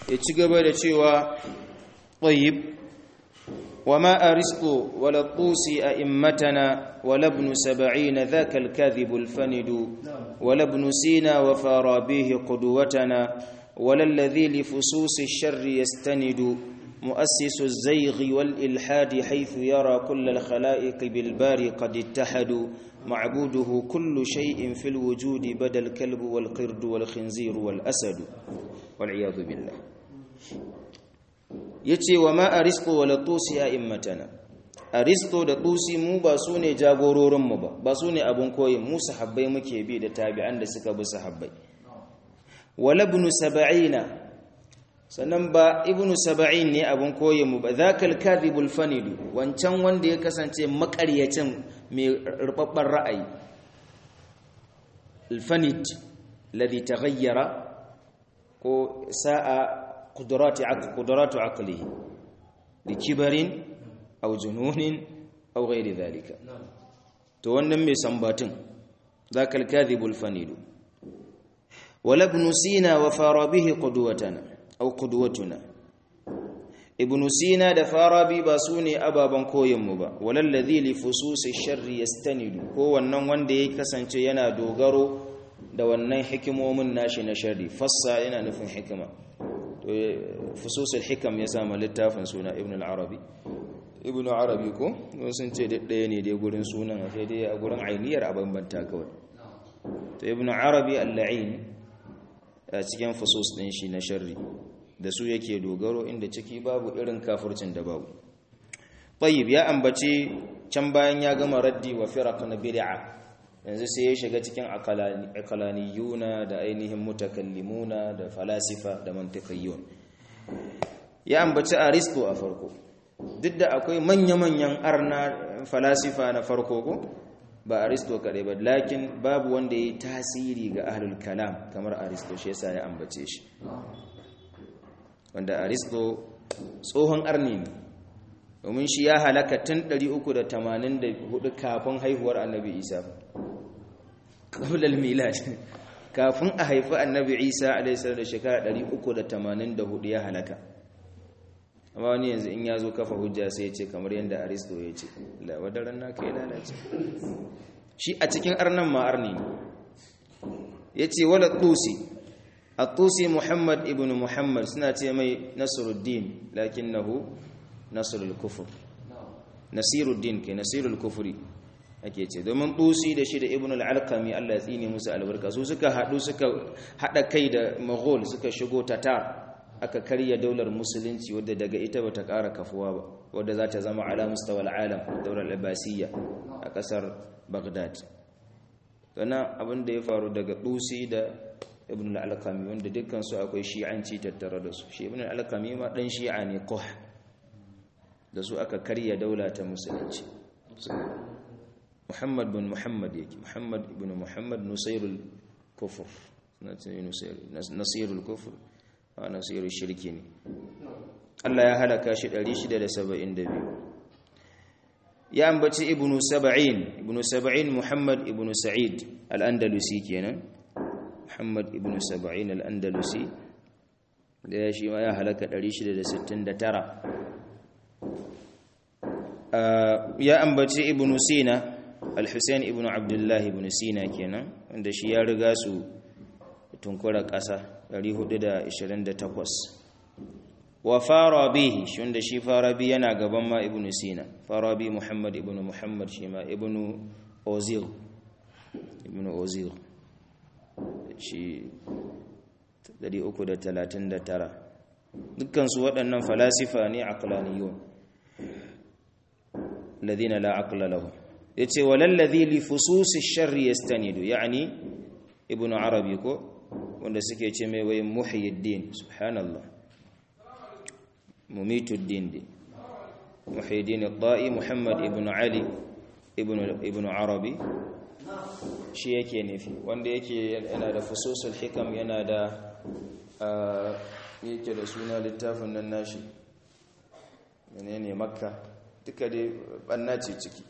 ya ci gaba da cewa طيب وما أرسطو ولا الطوسي أئمتنا ولا ابن سبعين ذاك الكاذب الفند ولا ابن سينا وفارابيه قدوتنا ولا الذي لفصوص الشر يستند مؤسس الزيغ والإلحاد حيث يرى كل الخلائق بالبار قد اتحدوا معبوده كل شيء في الوجود بدا الكلب والقرد والخنزير والأسد والعياذ بالله yace wa ma aristo wala tusi a immatana aristo da tusi mu ba su ne jagororin mu ba ba su ne abun koyi mu sahabbai muke bi da tabi'an da suka bi sahabbai wala ibn sab'ina sannan ba ibn sab'in ne abun koyi mu ba zakal kadhibul fanidu wancan wanda ya kasance makaryacin mai rubabban ra'ayi الفند الذي تغير ساء قدرات عقل قدرات عقله لكبر أو جنون أو غير ذلك to wannan mai sambatin ذاك الكاذب الفنيد ولا ابن سينا وفارابيه قدوتنا أو قدوتنا ابن سينا da farabi ba su ne ababen koyinmu ba walallazi li fususi sharri yastanidu ko wannan wanda ya kasance yana dogaro da wannan hikimomin nashi na sharri fassa yana nufin hikima fususul hikam ya sama littafin suna ibn al-arabi ibn arabi ko sun ce ɗaya ne dai gurin sunan sai dai a gurin ainihar a bambanta kawai to ibn arabi al-la'in a cikin fusus ɗin shi na sharri da su yake dogaro inda ciki babu irin kafircin da babu tayyib ya ambace can bayan ya gama raddi wa firaq na bid'a yanzu sai ya shiga cikin akalaniyuna da ainihin mutakallimuna da falasifa da mantiqayyun ya ambaci aristo a farko duk da akwai manya-manyan arna falasifa na farko ko ba aristo kaɗai ba lakin babu wanda ya yi tasiri ga ahlul kalam kamar aristo shi yasa ya ambace shi wanda aristo tsohon arni ne domin shi ya halaka tun 384 kafin haihuwar annabi isa ƙablal milad kafin a haifi annabi isa alaihissalam da shekara 384 ya halaka amma wani yanzu in ya zo kafa hujja sai ya ce kamar yadda aristo ya ce lawadaran naka ya lalace shi a cikin arnan ma arni ya ce wala tusi a tusi muhammad ibn muhammad suna ce mai nasiruddin lakinnahu nasirul kufur nasiruddin ke nasirul kufuri ake ce domin tusi da shi da ibn al-alqami Allah ya tsine musu albarka su suka hadu suka hada kai da mughul suka shigo tatar aka karya daular musulunci wadda daga ita bata ƙara kafuwa ba wadda za ta zama ala mustawal alam daular abbasiyya a ƙasar baghdad sana abin da ya faru daga tusi da ibn al-alqami wanda dukkan su akwai shi'anci tattare da su shi ibn al-alqami ma dan shi'a ne koh da su aka karya daula ta musulunci muhammad bin muhammad yake muhammad ibn muhammad nusairul kufur nasirul kufur a nasirul shirki ne Allah ya halaka shi 672 ya ambaci ibn saba'in ibn saba'in muhammad ibn sa'id al-andalusi kenan muhammad ibn saba'in al-andalusi da ya shi ma ya halaka 669 ya ambaci ibn sina al-husayn ibn abdullah ibn sina kenan wanda shi ya riga su tunkura ƙasa 428 wa farabi shi wanda shi farabi yana gaban ma ibn sina farabi muhammad ibn muhammad shi ma ibn ozil ibn ozil shi 339 dukkansu waɗannan falasifa ne aqlaniyun الذين لا عقل لهم yace wallazi li fususi sharri yastanidu yani ibnu arabi ko wanda suke ce mai wayin muhyiddin subhanallah mumituddin din muhyiddin al-da'i muhammad ibn ali ibn ibn arabi shi yake nufi wanda yake yana da fususul hikam yana da yake da suna littafin nan nashi menene makka duka dai banna ce ciki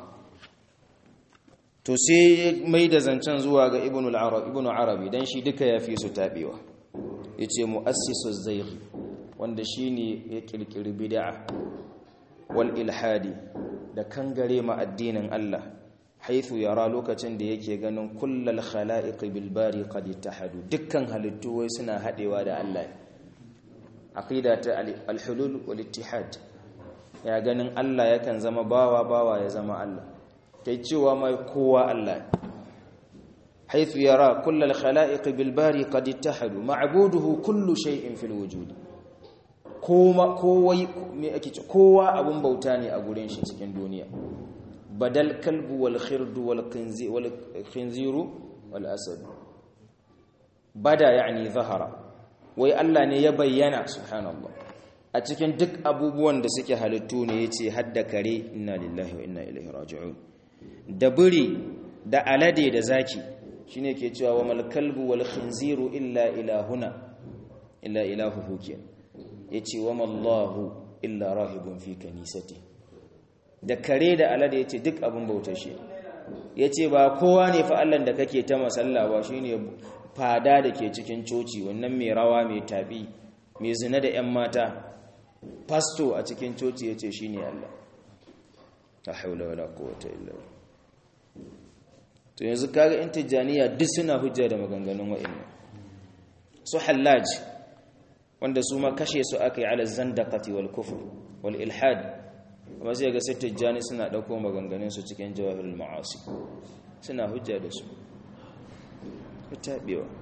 to sai mai da zancen zuwa ga ibn arabi dan shi duka ya fi su tabewa yace muassisu zaygh wanda shine ya kirkiri bid'a wal ilhadi da kangare ma addinin Allah haithu yara lokacin da yake ganin kullal khala'iq bil bari qad ittahadu dukkan halittu wai suna hadewa da Allah aqida ta al hulul wal ittihad ya ganin Allah yakan zama bawa bawa ya zama Allah kai cewa mai kowa Allah حيث يرى كل الخلائق بالباري قد اتحدوا معبوده كل شيء في الوجود kowa me ake ce kowa abun bauta ne a gurin shi cikin duniya badal kalbu wal khirdu wal khinziru wal asad bada yani zahara wai Allah ne ya bayyana subhanallah a cikin duk abubuwan da suke halittu ne yace hadda kare inna lillahi wa inna ilaihi raji'un da buri da alade da zaki shine ke cewa wa mal kalbu wal khinziru illa ilahuna illa ilahuhu kenan yace wa mallahu illa rahibun fi kanisati da kare da alade yace duk abun bautar shi yace ba kowa ne fa Allah da kake ta masalla ba shine fada da ke cikin coci wannan mai rawa mai tabi mai zina da ƴan mata pasto a cikin coci yace shine Allah la haula wala quwwata illa billah to yanzu kaga in tijaniya duk suna hujja da maganganun wa'annan su hallaj wanda su ma kashe su aka yi ala zandaqati wal kufr wal ilhad amma sai ga sai tijani suna dauko maganganun su cikin jawahirul ma'asi suna hujja da su tabewa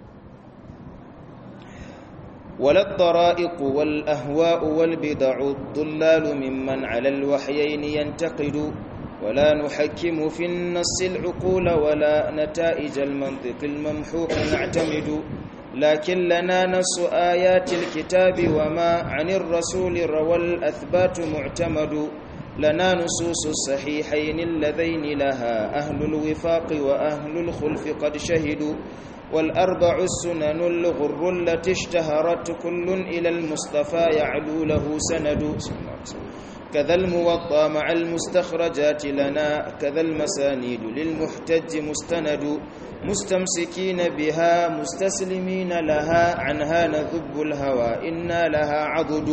ولا الطرائق والأهواء والبدع الضلال ممن على الوحيين ينتقد ولا نحكم في النص العقول ولا نتائج المنطق الممحوق نعتمد لكن لنا نص آيات الكتاب وما عن الرسول روى الأثبات معتمد لنا نصوص الصحيحين اللذين لها أهل الوفاق وأهل الخلف قد شهدوا والأربع السنن الغر التي اشتهرت كل إلى المصطفى يعلو له سند كذا الموطى مع المستخرجات لنا كذا المسانيد للمحتج مستند مستمسكين بها مستسلمين لها عنها نذب الهوى إنا لها عضد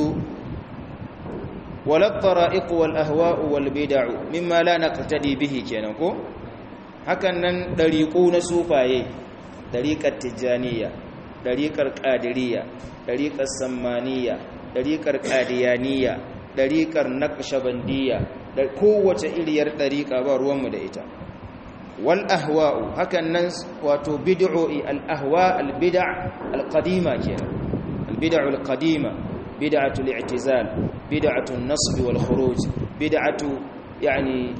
ولا الطرائق والأهواء والبدع مما لا نقتدي به كينكو هكذا دريقون سوفايه طريقة التجانية طريقة القادرية طريقة السمانية طريقة القاديانية ɗariƙar naƙashabandiyya da kowace iriyar ɗariƙa ba ruwanmu da ita wal ahwa'u hakan nan wato bid'o'i al ahwa al bid'a al qadima kenan al bid'u al qadima bid'atu al i'tizal bid'atu an nasb wal khuruj bid'atu yani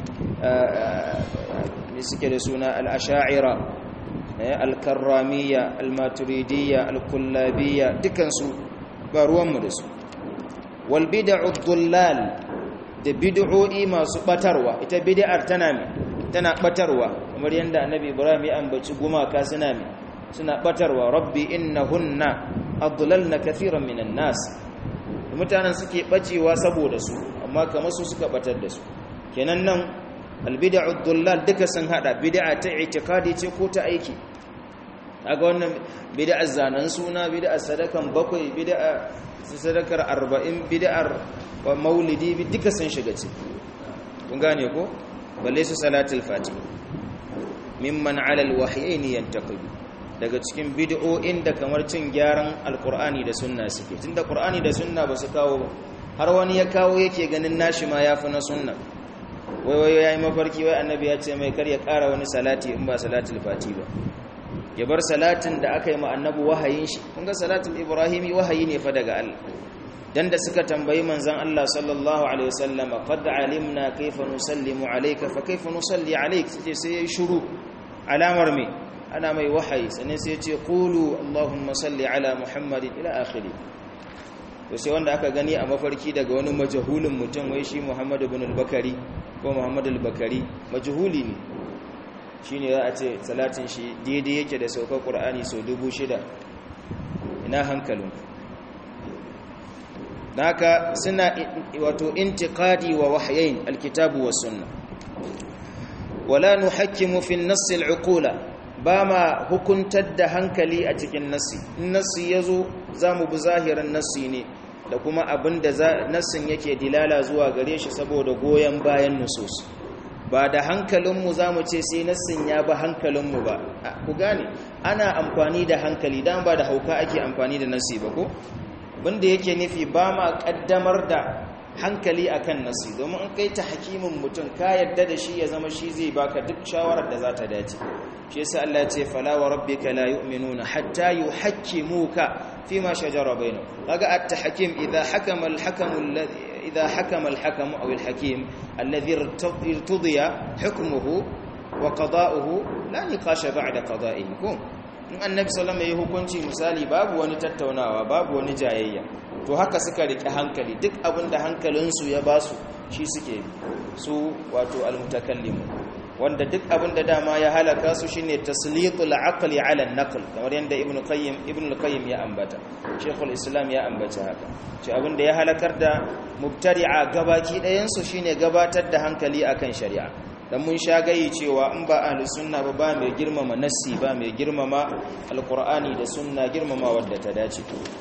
ne suke da suna al asha'ira al karramiyya al maturidiyya al kullabiyya dukansu ba ruwanmu da su walbida'u dhullal da bid'o'i masu batarwa ita bid'ar tana mi tana batarwa kamar yanda annabi ibrahim ya ambaci gumaka suna mi suna batarwa rabbi innahunna adlalna kathiran minan nas mutanen suke bacewa saboda su amma kamar su suka batar da su kenan nan albid'u dhullal duka sun hada bid'a ta i'tiqadi ce ko ta aiki kaga wannan bid'ar zanen suna bid'ar sadakan bakwai bid'a sadakar arba'in bid'ar wa maulidi duka sun shiga ciki kun gane ko balle su salatul fatih mimman ala alwahyayn yantaqidu daga cikin bid'o'in da kamar cin gyaran alqur'ani da sunna suke tunda qur'ani da sunna ba su kawo har wani ya kawo yake ganin nashi ma yafi na sunna wai wai yayi mafarki wai annabi ya ce mai kar ya ƙara wani salati in ba salatul fatih ba ya bar salatin da aka yi ma annabi wahayin shi kun ga salatul ibrahimi wahayi ne fa daga Allah dan da suka tambayi manzon Allah sallallahu alaihi wasallam qad alimna kayfa nusallimu alayka fa kayfa nusalli alayk sai sai yayi shiru alamar me ana mai wahayi sannan sai ya ce qulu allahumma salli ala muhammadin ila akhiri to sai wanda aka gani a mafarki daga wani majahulin mutum wai shi Muhammad ibn al-Bakari ko Muhammad al-Bakari majhuli ne shine za a ce salatin shi daidai yake da saukar ƙur'ani sau dubu shida ina hankalin naka suna wato intiqadi wa wahayain alkitabu was sunna wala nuhakkimu fi an-nass al-uqula ba ma hukuntar da hankali a cikin nassi in nassi ya zo za mu bi zahirin nassi ne da kuma abin da nassin yake dilala zuwa gare shi saboda goyon bayan nusus ba da hankalinmu za mu ce sai nassin ya ba hankalinmu ba ku gane ana amfani da hankali dan ba da hauka ake amfani da nassi ba ko wanda yake nufi ba ma kaddamar da hankali akan nasi domin in kai ta hakimin mutum ka yadda da shi ya zama shi zai baka duk shawarar da za ta dace shi yasa Allah ya ce fala wa rabbika la yu'minuna hatta yuhakkimuka fima shajara bainahum kaga at-tahkim idha hakama al-hakamu alladhi idha hakama al-hakamu aw al-hakim alladhi irtudiya hukmuhu wa qada'uhu la niqasha ba'da qada'ihi kun in annabi sallallahu alaihi hukunci misali babu wani tattaunawa babu wani jayayya to haka suka rike hankali duk abinda hankalinsu ya basu shi suke su wato almutakallimu wanda duk abinda dama ya halaka su shine taslitul aqli ala an-naql kamar yanda ibnu qayyim ibnu qayyim ya ambata shaykhul islam ya ambata haka ce abinda ya halakar da mubtari'a gabaki ɗayan su shine gabatar da hankali akan shari'a dan mun sha gayi cewa in ba ahlus sunna ba ba mai girmama nassi ba mai girmama alqur'ani da sunna girmama wadda ta dace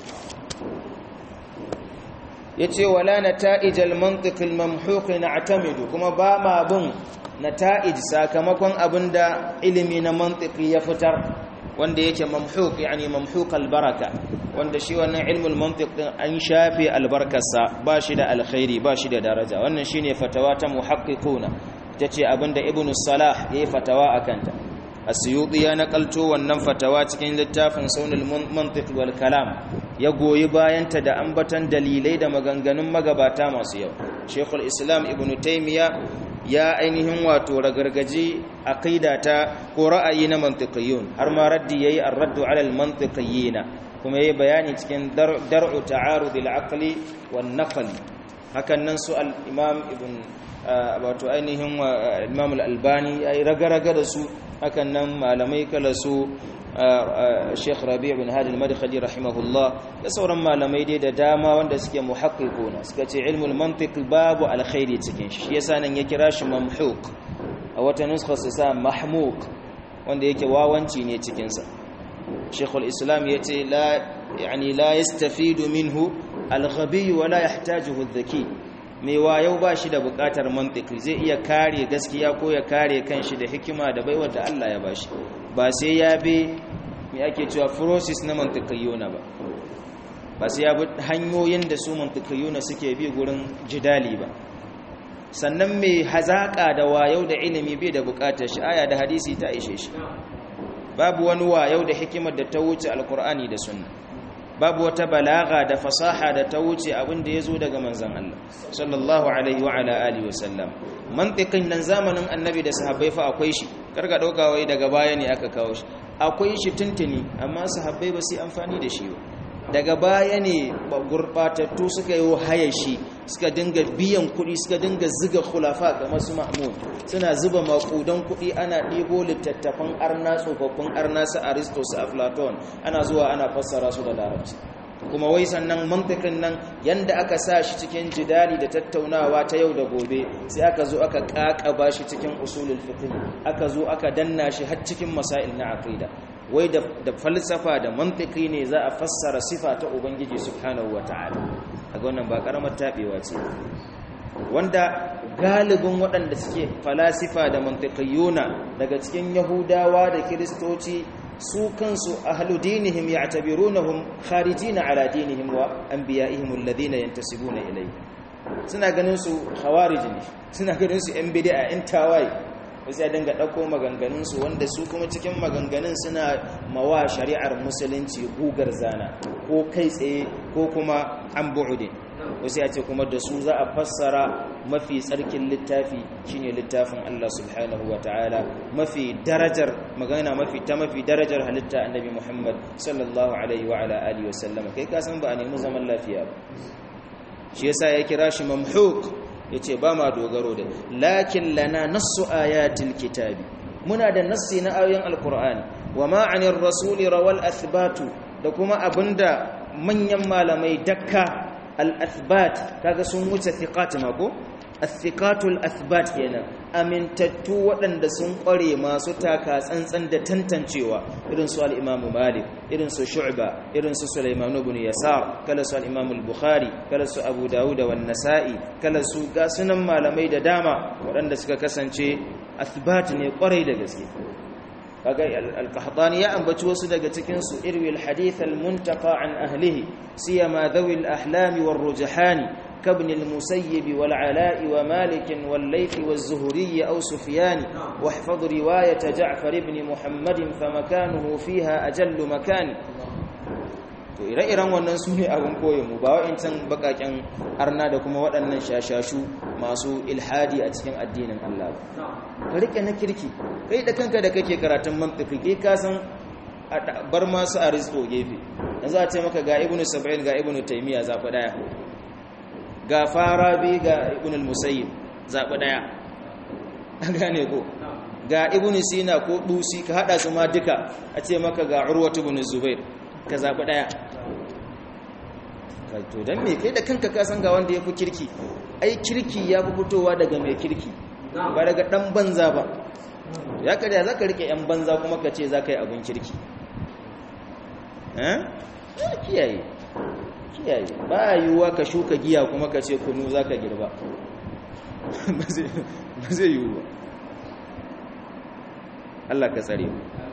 yace wala nata'ij al-mantiq al-mamhuq na'tamidu kuma ba ma bin nata'ij sakamakon abinda ilimi na mantiki ya fitar wanda yake mamhuq yani mamhuq al-baraka wanda shi wannan ilmul mantiq din an shafe albarkarsa ba shi da alkhairi ba shi da daraja wannan shine fatawa ta muhaqqiquna tace abinda ibnu salah yayi fatawa akanta asyuti ya nakalto wannan fatawa cikin littafin saunul mantiq wal kalam ya goyi bayanta da ambatan dalilai da maganganun magabata masu yau shekul islam ibn taymiya ya ainihin wato ragargaji aqida ta ko ra'ayi na mantiqiyun har ma raddi yayi ar-raddu 'ala al-mantiqiyina kuma yayi bayani cikin dar'u ta'arud al-aqli wan naql hakan nan su al-imam ibn wato ainihin imam al-albani yayi ragaraga da su hakan nan malamai kala su Sheikh Rabi' bin Hadi al-Madkhali rahimahullah da sauran malamai dai da dama wanda suke muhaqqiquna suka ce ilmul mantiq babu alkhairi cikin shi yasa nan ya kira shi mamhuq a wata nuskha su sa mahmuq wanda yake wawanci ne cikin sa Sheikh al-Islam yace la yani la yastafidu minhu al-ghabi wa la yahtajuhu adh-dhaki mai wayau ba shi da bukatar mantiki zai iya kare gaskiya ko ya kare kanshi da hikima da baiwar da Allah ya bashi ba sai ya bi mai ake cewa process na mantikiyuna ba ba sai ya bi hanyoyin da su mantikiyuna suke bi gurin jidali ba sannan mai hazaka da wayau da ilimi bai da bukatar shi aya da hadisi ta ishe shi babu wani wayau da hikimar da ta wuce alkur'ani da sunna babu wata balaga da fasaha da ta wuce abin da ya zo daga manzan Allah sallallahu alaihi wa ala alihi wasallam mantiqin nan zamanin annabi da sahabbai fa akwai shi karka dauka wai daga baya ne aka kawo shi akwai shi tuntuni amma sahabbai ba su amfani da shi ba daga baya ne gurbatattu suka yi haya shi suka dinga biyan kuɗi suka dinga ziga khulafa kamar su ma'mun suna zuba makudan kuɗi ana ɗibo littattafan arna tsofaffin arna su aristo su aflaton ana zuwa ana fassara su da larabci kuma wai sannan mantikin nan yanda aka sa shi cikin jidali da tattaunawa ta yau da gobe sai aka zo aka kakaba shi cikin usulul fiqh aka zo aka danna shi har cikin masail na aqida wai da falsafa da mantiki ne za a fassara sifa ta ubangiji subhanahu wataala kaga wannan ba karamar tabewa ce wanda galibin waɗanda suke falasifa da mantiqiyuna daga cikin yahudawa da kiristoci su kansu ahlu dinihim ya'tabirunahum kharijina ala dinihim wa anbiya'ihim alladhina yantasibuna ilayhi suna ganin su khawarij ne suna ganin su yan bid'a yan tawaye wasu ya dinga ɗauko maganganunsu wanda su kuma cikin maganganun suna mawa shari'ar musulunci gugar zana ko kai tsaye ko kuma an bu'udin wasu ya ce kuma da su za a fassara mafi tsarkin littafi shine littafin Allah subhanahu wa ta'ala mafi darajar magana mafi ta mafi darajar halitta annabi Muhammad sallallahu alaihi wa ala alihi wa sallama kai ka san ba a nemi zaman lafiya ba shi yasa ya kira shi mamhuk yace ba ma dogaro da lakin lana nassu ayatil kitabi muna da nassi na ayoyin alqur'ani wa ma anir rasuli rawal athbatu da kuma abinda manyan malamai dakka al-athbat kaga sun wuce thiqat ma ko athikatul athbat kenan amintattu waɗanda sun ƙware masu taka tsantsan da tantancewa irin su al-Imam Malik irin su Shu'ba irin su Sulaiman ibn Yasar kala su al-Imam al-Bukhari kala su Abu Dawud wa Nasa'i kala su ga sunan malamai da dama waɗanda suka kasance athbat ne ƙwarai da gaske kaga al-qahtani ya ambaci wasu daga cikin su irwi al-hadith al-muntaqa an ahlihi siyama dhawi al-ahlam war-rujhan كابن المسيب والعلاء ومالك والليث والزهري أو سفيان واحفظ رواية جعفر بن محمد فمكانه فيها أجل مكان to ire-iren wannan su ne abin koyonmu ba wa'incan bakaken arna da kuma waɗannan shashashu masu ilhadi a cikin addinin Allah ba ka rike na kirki kai da kanka da kake karatun mantiki kai ka san bar masu a rizko gefe yanzu a ce maka ga ibnu sab'in ga ibnu taymiya zafi daya ga farabi ga ibn al-musayyib zaɓi ɗaya an gane ko ga ibn sina ko dusi ka haɗa su ma duka a ce maka ga urwatu ibn zubair ka zaɓi ɗaya to don me kai da kanka ka san ga wanda ya fi kirki ai kirki ya fi fitowa daga mai kirki ba daga ɗan banza ba ya karya za ka riƙe 'yan banza kuma ka ce za ka yi abin kirki ya kiyaye kiyaye ba yiwuwa ka shuka giya kuma ka ce kunu za ka girba ba zai yiwu ba Allah ka tsare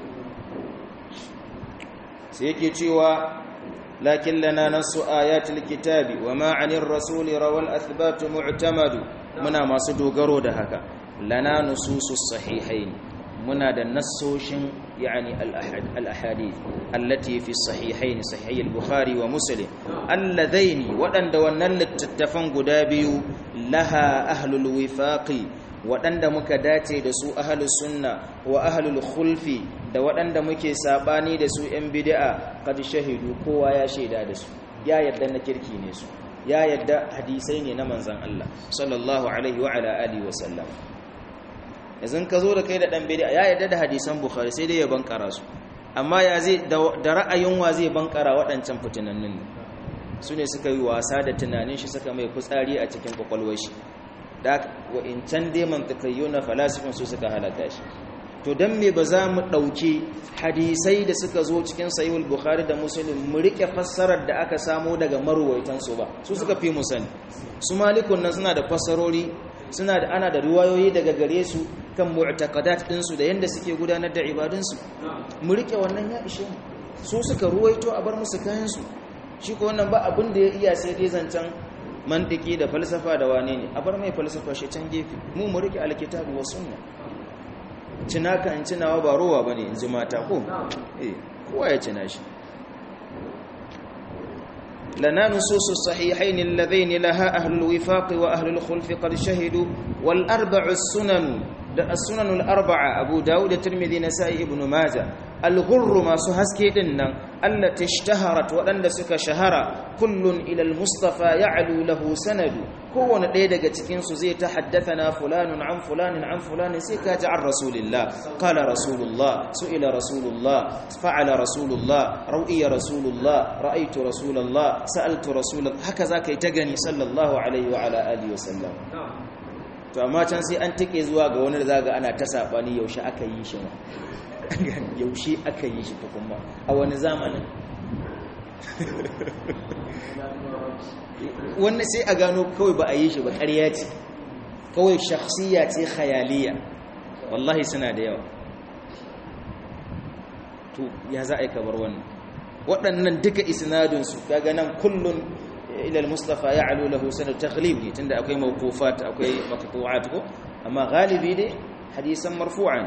sai yake cewa lakin lana nasu ayatul kitabi wa ma'anir rasuli rawal athbatu mu'tamadu muna masu dogaro da haka lana nususus sahihain muna da nassoshin يعني الأحاديث التي في الصحيحين صحيح البخاري ومسلم اللذين ودن دونن للتتفن قدابيو لها أهل الوفاق ودن دمك داتي دسو أهل السنة وأهل الخلف da waɗanda muke saɓani da su ‘yan bida'a kad shahidu kowa ya shaida da su ya yadda na kirki ne su ya yadda hadisai ne na manzan Allah sallallahu alaihi wa ala alihi wa sallam yanzu ka zo da kai da dan bid'a ya yarda da hadisan bukhari sai dai ya bankara su amma ya zai da ra'ayin wa zai bankara waɗancan fitinannin ne su ne suka yi wasa da tunanin shi suka mai fitsari a cikin kwakwalwar shi da wa in can dai mantakayyo na falasifin su suka halaka shi to dan me ba za mu ɗauki hadisai da suka zo cikin sahihul bukhari da muslim mu rike fassarar da aka samo daga maruwaitan su ba su suka fi mu sani su malikun nan suna da fassarori suna da ana da riwayoyi daga gare su kan mu'taqadat ɗinsu da yanda suke gudanar da ibadunsu mu rike wannan ya ishe mu su suka ruwaito a bar musu kayan su shi ko wannan ba abin da ya iya sai dai zancen mantiki da falsafa da wane ne a bar mai falsafa shi can gefe mu mu rike alkitabu wa sunna cinaka in cinawa ba rowa bane in ji mata ko eh kowa ya cina shi لنا نصوص الصحيحين اللذين لها أهل الوفاق وأهل الخلف قد شهدوا والأربع السنن السنن الأربعة أبو داود الترمذي نسائي ابن ماجه الغر ما سهسكي دنن التي اشتهرت وأن سك شهر كل إلى المصطفى يعلو له سند كون ɗaya daga cikin su zai tahaddathana fulanun an fulanin an fulanin sai ka ji an rasulullah qala rasulullah su'ila rasulullah fa'ala rasulullah rawiya rasulullah ra'aytu rasulullah sa'altu rasulullah haka zaka yi ta gani sallallahu alaihi wa ala alihi wa sallam to amma can sai an take zuwa ga wani da zaga ana ta sabani yaushe aka yi shi yaushe aka yi shi kuma a wani zamanin wannan sai a gano kawai ba a yi shi ba ƙarya ce kawai shakhsiya ce khayaliya wallahi suna da yawa to ya za a yi kabar wannan waɗannan duka isnadinsu kaga nan kullun ilal mustafa ya alu lahu sanad taghlib ne tunda akwai mawqufat akwai maqtu'at ko amma galibi dai hadisan marfu'an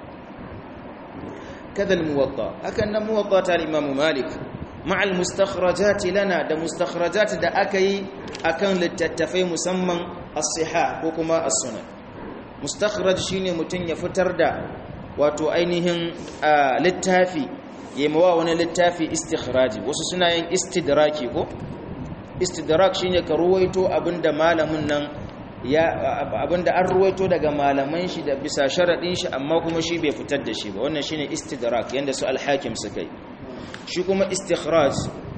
kada al-muwatta hakan nan muwatta ta al-imam malik مع المستخرجات لنا ده مستخرجات ده أكي أكن للتتفي مسمى الصحاح وكما السنن مستخرج شيني متن يفتر ده واتو أينهم آه للتافي يموا وانا للتافي استخراجي wasu suna yin istidraki ko istidrak shine ka ruwaito abinda malamin nan ya abinda an ruwaito daga malaman shi da bisa sharadin shi amma kuma shi bai fitar da shi ba wannan shine istidrak yanda su al-hakim suka yi shi kuma istikhraj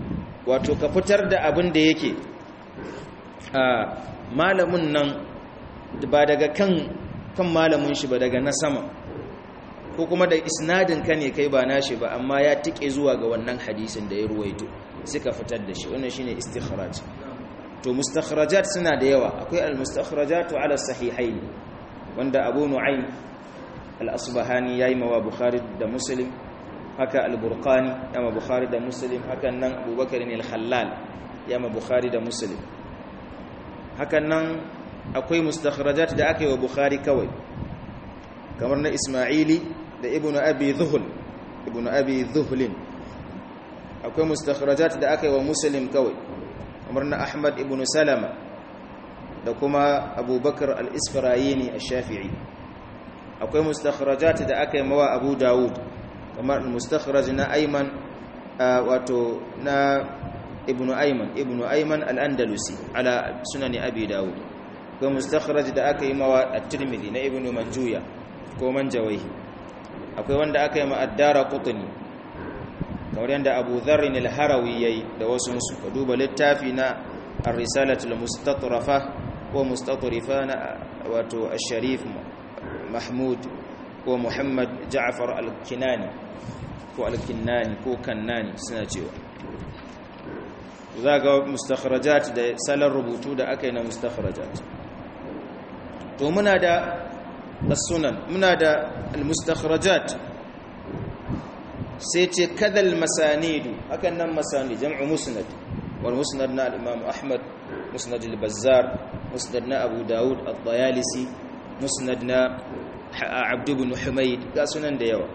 wato ka fitar da abin da yake a malamin nan ba daga kan kan malamin shi ba daga na sama ko kuma da isnadin ka ne kai ba nashi ba amma ya tike zuwa ga wannan hadisin da ya ruwaito suka fitar da shi wannan shine istikhraj to mustakhrajat suna da yawa akwai al-mustakhrajatu ala sahihain wanda Abu Nu'aym al-Asbahani yayi mawa Bukhari da Muslim haka al-Burqani yama Bukhari da Muslim hakan nan Abu Bakar al-Khallal yama Bukhari da Muslim hakan nan akwai mustakhrajat da aka yi wa Bukhari kawai kamar na Isma'ili da Ibn Abi Dhuhl Ibn Abi Dhuhlin akwai mustakhrajat da aka yi wa Muslim kawai kamar na Ahmad ibn Salama da kuma Abubakar al-Isfarayini ash-Shafi'i akwai mustakhrajat da aka yi mawa Abu Dawud kamar mustakhraj na Ayman wato na Ibn Ayman Ibn Ayman al-Andalusi ala sunan Abi Dawud akwai mustakhraj da aka yi mawa at-Tirmidhi na Ibn Manjuya ko Manjawayhi akwai wanda aka yi ma ad-Dara Qutni kamar yadda abu zarrin al-harawi yayi da wasu su ka duba littafi na ar-risalatul mustatrafa ko mustatrifa na wato ash-sharif mahmud ko muhammad ja'far al-kinani ko al-kinnani ko kannani suna cewa za ga mustakhrajat da salar rubutu da aka yi na mustakhrajat to muna da as-sunan muna da al-mustakhrajat sai ce kadal masanidu hakan nan masani jam'u musnad wal musnad na al-imam ahmad musnad al-bazzar musnad na abu daud al-dayalisi musnad na abd ibn humayd ga sunan da yawa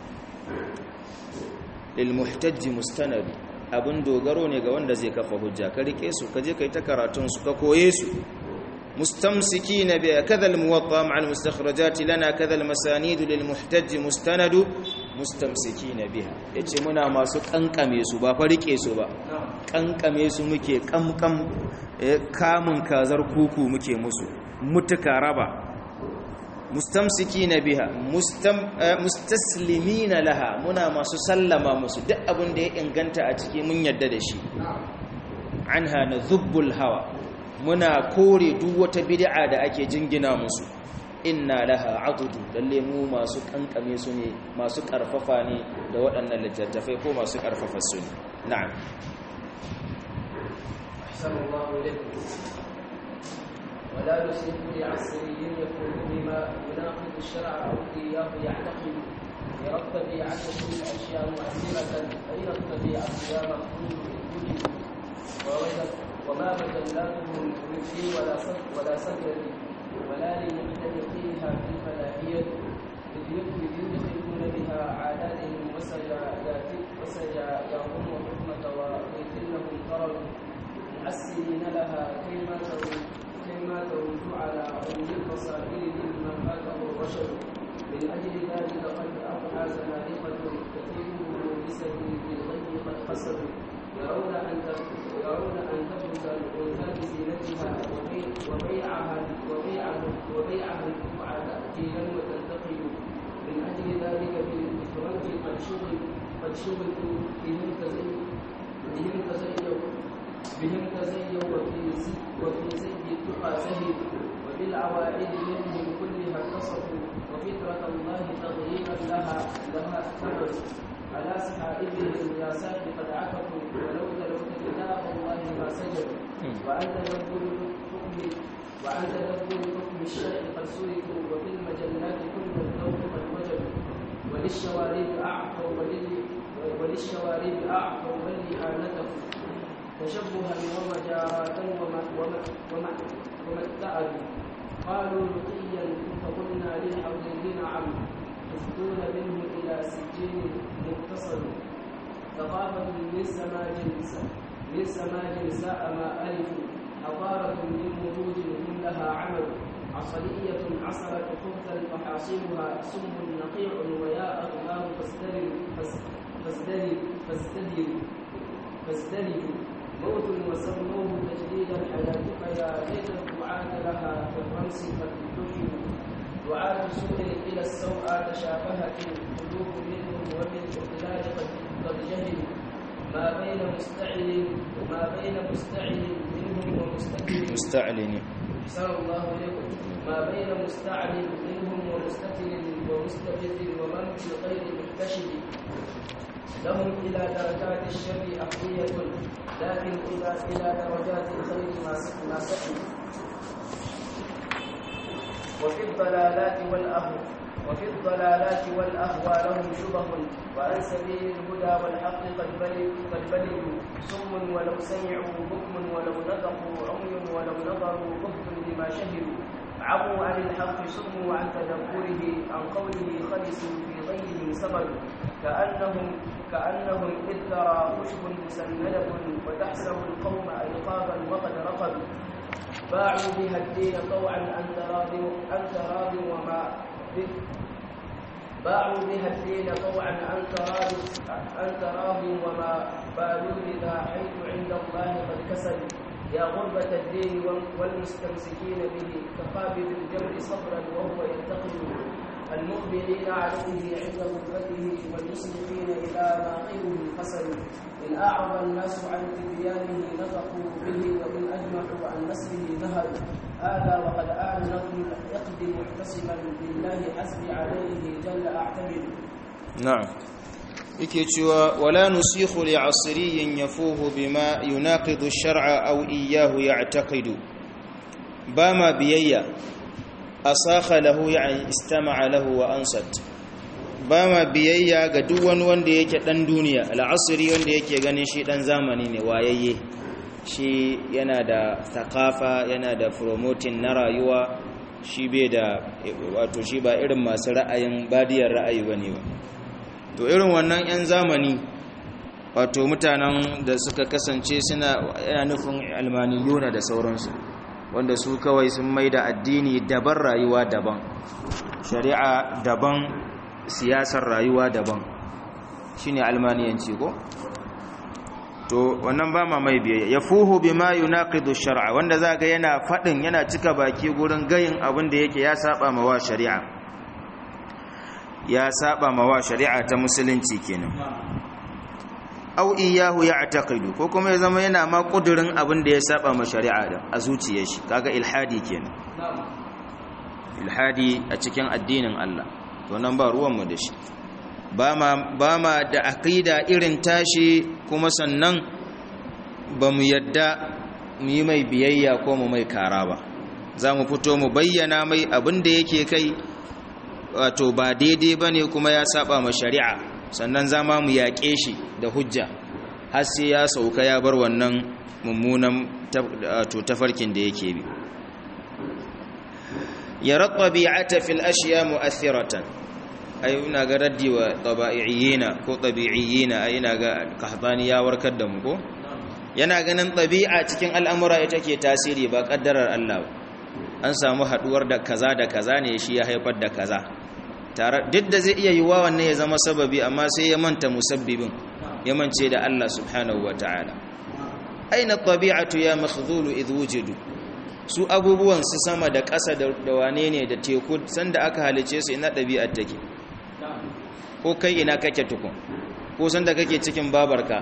lil muhtajj mustanad abun dogaro ne ga wanda zai kafa hujja ka rike su ka je kai ta karatun su ka koye su مستمسكين بها كذا الموطأ مع المستخرجات لنا كذا المسانيد للمحتج مستند مستمسكين بها yace muna masu kankame su ba fa rike su ba kankame su muke kamkam kamun kazar kuku muke musu mutuka raba mustamsikina biha mustaslimina laha muna masu sallama musu duk abin da ya inganta a ciki mun yadda da shi anha nadhubbul hawa muna kore duk wata bid'a da ake jingina musu inna laha adudu lalle mu masu kankame su ne masu karfafa ne da waɗannan littattafai ko masu karfafa su ne na'am ولا نسلك لعصري يكون بما يناقض الشرع او اياه يعتقد يرتضي عدد الاشياء مؤثره فيرتضي اصيام الخروج ووجد وما مجلاته من في ولا صدر ولا صدر ولا لمختلفيها في الفلاحية إذ يدخلون بها عاداتهم وسجاياهم وحكمة ويتلهم قرر مؤسرين لها كيما كيما ترد على عمود البصائر ممن فاته الرشد من أجل ذلك قد أضحى زنادقة كثيرهم بسبيل بالغي قد قصدوا يرون أن يرون أن تبرز الأنثى بزينتها وبيعها وبيعها وبيعها البقعة تأتيلا وتنتقل من أجل ذلك بالإفراج قد شغل قد شغلوا بهم تزين بهم تزينوا بهم تزينوا وفي زي وفي زي التقى زهد وبالعوائد منهم كلها اتصفوا وفطرة الله تغييرا لها لها اتبعوا على سحائبهم يا ساقي قد عكفوا ولو تلوت كتاب الله ما سجدوا وأن تدبر الحكم وأن تدبر حكم الشرع قد سلكوا وفي المجلات كل الذوق قد وجدوا وللشوارب أعطوا ولل وللشوارب أعطوا ولإعانته تشبها ومجاراة وما وما وما وما اتعدوا قالوا لقيا فقلنا للحوزين نعم يفدون منه إلى سجين متصل ثقافة من سماج من سماج ساء ما ألفوا حضارة من مروج هم لها عمل عصرية عصرت خبثا فحاصلها سم نقيع ويا أغلام فازدرر فازدرر فازدرر فازدرر موت وسموه تجديدا حياتك يا ليت الدعاة لها في الرمس قد دفنوا دعاة سوء إلى السوء تشابهت القلوب منهم وبالإضلال قد قد جهلوا ما بين مستعل ما بين مستعل منهم ومستكبر مستعلن أحسن الله إليكم ما بين مستعمل منهم ومستتر ومستبد ومن في غير محتشد لهم إلى درجات الشر أقوية لكن إذا إلى درجات الخير ما سكن وفي الضلالات والأهو وفي الضلالات والأهوى لهم شبه وعن سبيل الهدى والحق قد قد بلدوا سم ولو سمعوا بكم ولو نطقوا عمي ولو نظروا بكم بما شهدوا عموا عن الحق سموا عن تدبره عن قوله خلصوا في غيهم سبلوا كأنهم كأنهم إذ ترى خشب مسندة وتحسب القوم أيقاظا وقد رقدوا باعوا بها الدين طوعا عن تراض عن تراض وما باعوا بها الدين طوعا عن تراض عن تراض وما بالوا بذا حيث عند الله قد كسبوا يا غربة الدين والمستمسكين به كقابل الجمع صبرا وهو ينتقد المقبلين عليه عند غربته والمسلمين إلى ناقله فسدوا إن أعرض الناس عن تبيانه نطقوا به وإن أجمعوا عن نسله نهلوا هذا وقد آن نظم يقضي محتسبا بالله حسبي عليه جل أعتمد نعم yake cewa wala nusikhu li asriyin yafuhu bima yunaqidu ash-shar'a aw iyyahu ya'taqidu bama biyayya asakha lahu yani istama'a lahu wa ansat bama biyayya ga duk wani wanda yake dan duniya al-asri wanda yake ganin shi dan zamani ne wayayye shi yana da thakafa yana da promoting na rayuwa shi bai da wato shi ba irin masu ra'ayin badiyar ra'ayi bane ba to irin wannan 'yan zamani wato mutanen da suka kasance suna yana nufin almaniyuna da sauransu wanda su kawai sun mai da addini daban rayuwa daban shari'a daban siyasar rayuwa daban shine almaniyanci ko to wannan ba ma mai biyayya yafuhu bima yunaqidu shar'a wanda zaka yana fadin yana cika baki gurin gayin abin da yake ya saba ma wa shari'a ya saba ma wa shari'a ta musulunci kenan au iyahu ya'taqidu ko kuma ya zama yana ma kudurin abin da ya saba ma shari'a da a zuciyar shi kaga ilhadi kenan ilhadi a cikin addinin Allah to nan ba ruwan mu da shi ba ma ba ma da aqida irin tashi kuma sannan ba mu yadda mu yi mai biyayya ko mu mai kara ba za mu fito mu bayyana mai abin da yake kai wato ba daidai ba ne kuma ya saba ma shari'a sannan zama mu yaƙe shi da hujja har sai ya sauka ya bar wannan mummunan tafarkin da yake bi ya rattabi'ata fil ashiya mu'athiratan ai ina ga raddi wa tabi'iyina ko tabi'iyina ai ina ga kahtani ya warkar da mu ko yana ganin tabi'a cikin al'amura ita ke tasiri ba kaddarar Allah ba an samu haduwar da kaza da kaza ne shi ya haifar da kaza tare duk da zai iya yiwa wannan ya zama sababi amma sai ya manta musabbibin ya mance da Allah subhanahu wataala aina tabi'atu ya makhdhulu idh wujidu su abubuwan su sama da ƙasa da wane ne da teku sanda aka halice su ina ɗabi'ar take ko kai ina kake tukun ko sanda kake cikin babarka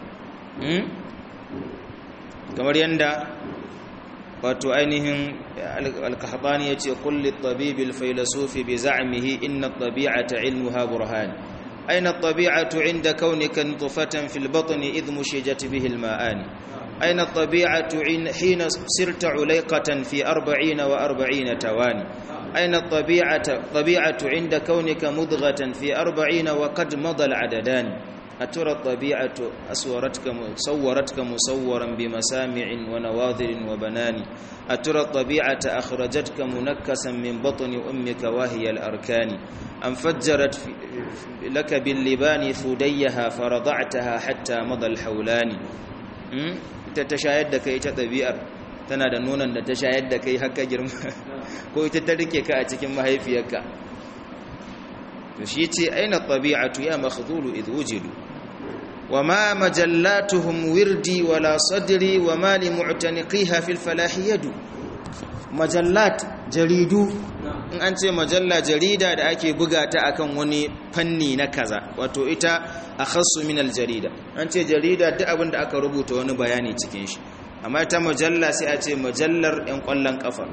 kamar yanda wato ainihin alkahabani ya ce kulli tabibil failasufi bi za'amihi inna tabi'ata ilmuha burhan aina tabi'atu inda kaunika nutfatan fil batni idh mushijat bihi al ma'ani aina tabi'atu hina sirta ulayqatan fi 40 wa 40 tawani aina tabi'atu tabi'atu inda kaunika mudghatan fi 40 wa qad madha al adadani أترى الطبيعة أصورتك صورتك مصورا بمسامع ونواظر وبنان أترى الطبيعة أخرجتك منكسا من بطن أمك وهي الأركان أم فجرت لك باللبان ثديها فرضعتها حتى مضى الحولان تتشاهد كي تطبيعر tana da nonon da ta shayar da kai haka girma ko ita ta rike ka a cikin mahaifiyarka to shi ce aina tabi'atu ya makhdhulu idh wujidu وما مجلاتهم وردي ولا صدري وما لمعتنقيها في الفلاح يد مجلات جريدو in an ce majalla jarida da ake buga ta akan wani fanni na kaza wato ita akhassu min aljarida an ce jarida duk abin da aka rubuta wani bayani cikin shi amma ita majalla sai a ce majallar yan kwallon kafa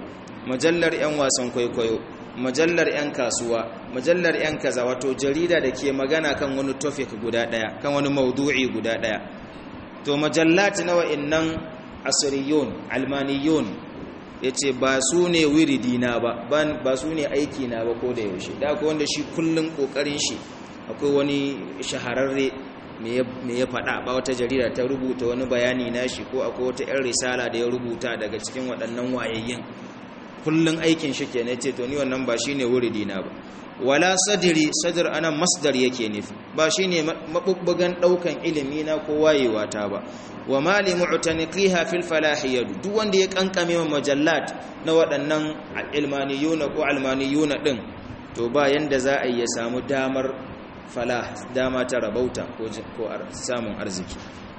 majallar 'yan wasan kwaikwayo majallar 'yan kasuwa majallar 'yan kaza wato jarida da ke magana kan wani topic guda daya kan wani maudu'i guda daya to majallat na wa'annan asriyun almaniyun yace ba su ne wiridina ba ba su ne aiki na ba ko da yaushe da akwai wanda shi kullun kokarin shi akwai wani shahararre me ya faɗa ba wata jarida ta rubuta wani bayani nashi ko akwai wata 'yan risala da ya rubuta daga cikin waɗannan wayayyin kullun aikin shi ke ne ce to ni wannan ba shine wuridina ba wala sadri sadr ana masdar yake nufi ba shine mabubbugan daukan ilimi na ko wayewa ta ba wa mali mu'taniqiha fil falah yadu duk wanda ya kankame ma majallat na waɗannan ilmaniyuna ko almaniyuna din to ba yanda za a yi ya samu damar falah dama ta rabauta ko samun arziki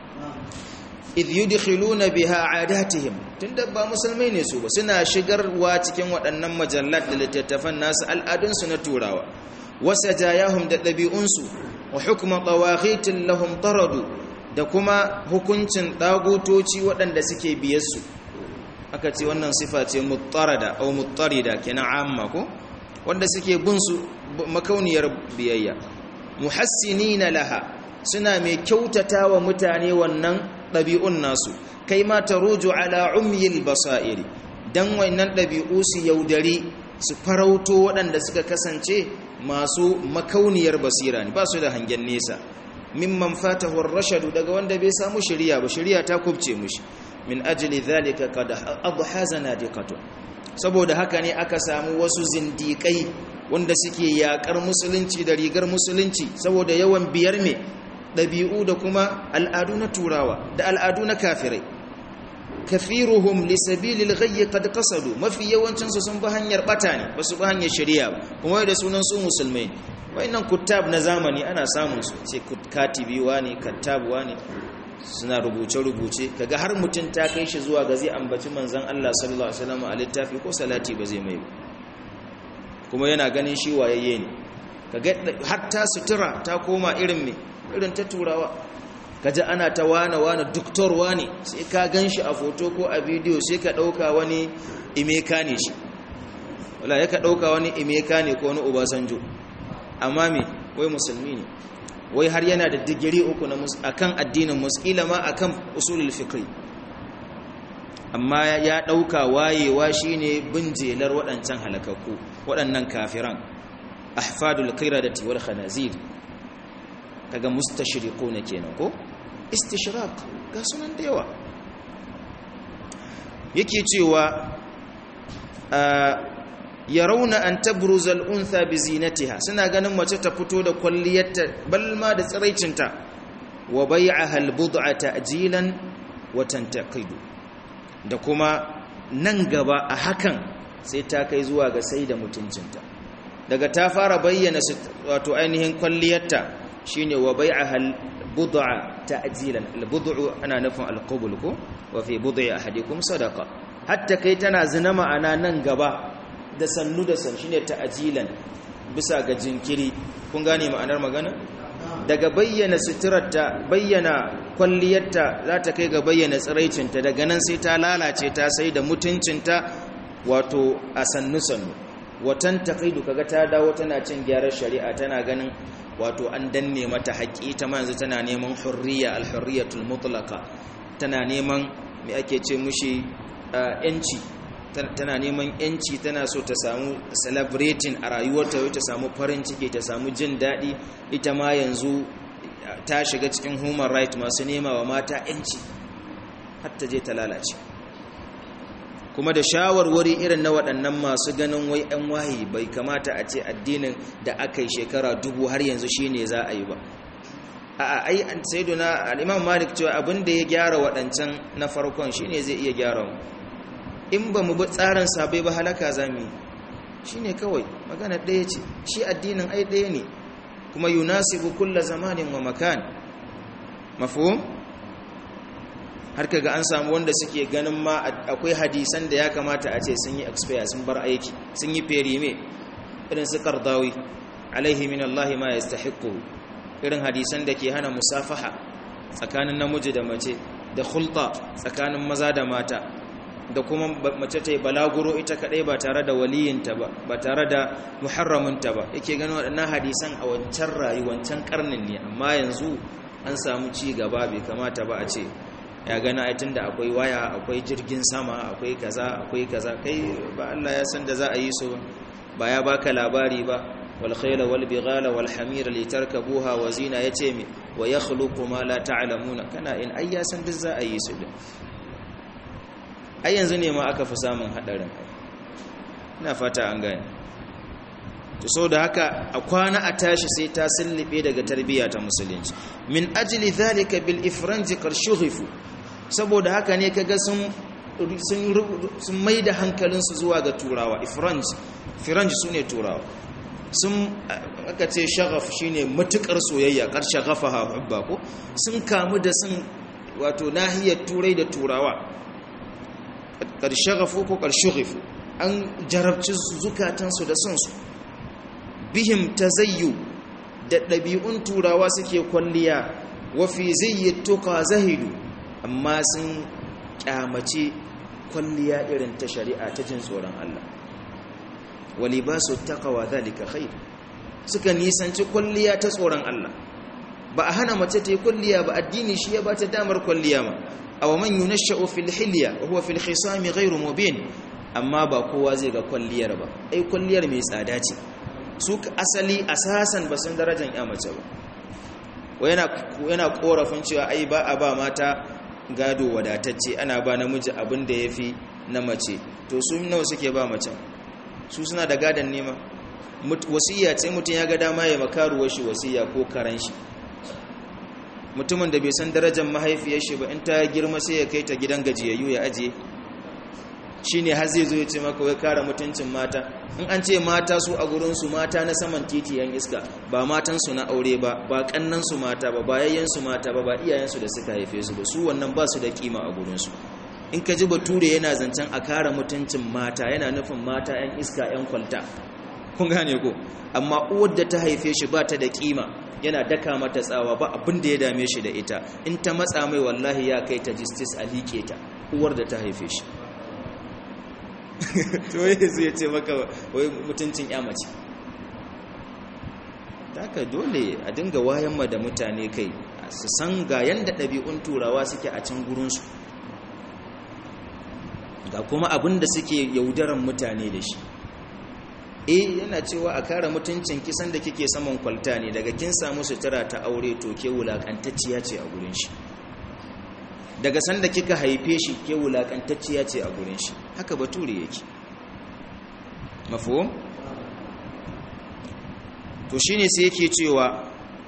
idh yudkhiluna biha adatihim tunda ba musulmai ne su ba suna shigarwa cikin waɗannan majallat da littattafan nasu al'adunsu na turawa wasajayahum da ɗabi'unsu wa hukma tawaghitin lahum taradu da kuma hukuncin dagutoci waɗanda suke biyarsu aka ce wannan sifa ce muttarada au muttarida kenan amma ko wanda suke bin su makauniyar biyayya muhassinina laha suna mai kyautata wa mutane wannan ɗabi'un nasu kai ma ta ruju ala umyil basa'iri don wannan ɗabi'u su yaudari su farauto waɗanda suka kasance masu makauniyar basira ne ba su da hangen nesa mimman fatahur rashadu daga wanda bai samu shari'a ba shari'a ta kubce mushi min ajli zalika qad adha zanadiqatu saboda haka ne aka samu wasu zindiƙai wanda suke yaƙar musulunci da rigar musulunci saboda yawan biyar me ɗabi'u da kuma al'adu na turawa da al'adu na kafirai kafiruhum li sabilil ghayyi qad qasadu mafi yawancin su sun bi hanyar bata ne ba su bi hanyar shari'a ba kuma da sunan su musulmai wayannan kuttab na zamani ana samun su sai katibi wani kattab wani suna rubuce rubuce kaga har mutun ta kai shi zuwa ga zai ambaci manzon Allah sallallahu alaihi wasallam a littafi ko salati ba zai mai ba kuma yana ganin shi wayayye ne kaga hatta sutura ta koma irin me irin ta turawa kaji ana ta wane wane doktor wane sai ka gan shi a foto ko a bidiyo sai ka ɗauka wani imeka ne shi wala ya ka ɗauka wani imeka ne ko wani obasanjo amma me wai musulmi ne wai har yana da digiri uku na akan addinin muskila ma akan usulul fikri amma ya ɗauka wayewa shine bin jelar waɗancan halakakku waɗannan kafiran ahfadul qiradati wal khanazir kaga mustashriquna kenan ko istishraq ga sunan da yawa yake cewa yarawna an tabruza al-untha bi zinatiha suna ganin mace ta fito da kwalliyarta balma da tsiraicinta wa bai'aha al-bud'a ta'jilan wa tantaqidu da kuma nan gaba a hakan sai ta kai zuwa ga sai da mutuncinta daga ta fara bayyana wato ainihin kwalliyarta shine wa bai'aha al-bud'a ta'jilan al-bud'u ana nufin al-qabul ko wa fi bud'i ahadikum sadaqa hatta kai tana zina ma'ana nan gaba da sannu da san shine ta'jilan bisa ga jinkiri kun gane ma'anar magana daga bayyana suturarta bayyana kwalliyarta za ta kai ga bayyana tsiraicinta daga nan sai ta lalace ta sai da mutuncinta wato a sannu sannu watan taqaidu kaga ta dawo tana cin gyaran shari'a tana ganin wato an danne mata haƙi ta ma yanzu tana neman hurriya al-hurriyatul mutlaqa tana neman me ake ce mushi yanci tana neman yanci tana so ta samu celebrating a rayuwarta ta samu farin ciki ta samu jin daɗi ita ma yanzu ta shiga cikin human right masu nema wa mata yanci hatta je ta lalace kuma da shawarwari irin na waɗannan masu ganin wai 'yan wahi bai kamata a ce addinin da aka yi shekara dubu har yanzu shi ne za a yi ba a ai saiduna al'imam malik cewa abin da ya gyara waɗancan na farkon shi ne zai iya gyara mu in ba mu bi tsarin sabai ba halaka za mu yi shi ne kawai magana ɗaya ce shi addinin ai ɗaya ne kuma yunasibu kulla zamanin wa makan mafhum har kaga an samu wanda suke ganin ma akwai hadisan da ya kamata a ce sun yi expire sun bar aiki sun yi ferime irin su kardawi alaihi min Allah ma yastahiqu irin hadisan da ke hana musafaha tsakanin namiji da mace da khulta tsakanin maza da mata da kuma mace ta yi balaguro ita kadai ba tare da waliyinta ba ba tare da muharraminta ba yake ganin waɗannan hadisan a wancan rayu wancan karnin ne amma yanzu an samu ci gaba bai kamata ba a ce ya gana aitin da akwai waya akwai jirgin sama akwai kaza akwai kaza kai ba Allah ya san da za a yi su ba ya baka labari ba wal khayla wal bighala wal hamira litarkabuha wa zina yace mi wa yakhluqu ma la ta'lamuna kana in ai ya san duk za a yi su din ai yanzu ne ma aka fi samun hadarin ina fata an gane to so da haka a kwana a tashi sai ta sullube daga tarbiyya ta musulunci min ajli zalika bil ifranji qarshughifu saboda haka ne kaga sun sun sun maida hankalinsu zuwa ga turawa ifranj firanj sune turawa sun aka ce shaghaf shine matukar soyayya kar shaghafaha hubba ko sun kamu da sun wato nahiyar turai da turawa kar shaghafu ko kar shughifu an jarabci zukatansu da son su bihim tazayyu da ɗabi'un turawa suke kwalliya wa fi zayyatuka zahidu amma sun kyamace kwalliya irin ta shari'a ta jin tsoron Allah wa libasu taqwa zalika khair suka nisanci kwalliya ta tsoron Allah ba a hana mace ta yi kwalliya ba addini shi ya ba ta damar kwalliya ma aw man yunashsha'u fil hilya wa huwa fil khisami ghayru mubin amma ba kowa zai ga kwalliyar ba ai kwalliyar mai tsada ce su asali asasan ba sun darajar ya mace ba yana korafin cewa ai ba a ba mata gado wadatacce ana ba namiji abin da ya fi na mace to su nawa suke ba mace su suna da gadon nema wasiya ce mutum ya ga dama ya makaruwa shi wasiya ko karan shi mutumin da bai san darajar mahaifiyar shi ba in ta girma sai ya kai ta gidan gajiyayyu ya ajiye shi ne har zai zo ya ce maka wai kare mutuncin mata in an ce mata su a gurinsu mata na saman titi yan iska ba matansu na aure ba ba kannansu mata ba ba yayyansu mata ba ba iyayensu da suka haife su ba su wannan ba su da kima a gurinsu in ka ji bature yana zancen a kare mutuncin mata yana nufin mata yan iska yan kwalta kun gane ko amma uwar da ta haife shi ba ta da kima yana daka mata tsawa ba abin da ya dame shi da ita in ta matsa mai wallahi ya kai ta justice a liƙe ta uwar da ta haife shi to yanzu ya ce maka wai mutuncin ya mace haka dole a dinga wayan ma da mutane kai su san ga yanda ɗabi'un turawa suke a can gurinsu ga kuma abin da suke yaudaran mutane da shi eh yana cewa a kare mutuncin kisan da kike saman kwalta ne daga kin samu sutura ta aure to ke wulakantacciya ce a gurin shi daga sanda kika haife shi ke wulakantacciya ce a gurin shi haka bature yake mafhum to shine sai yake cewa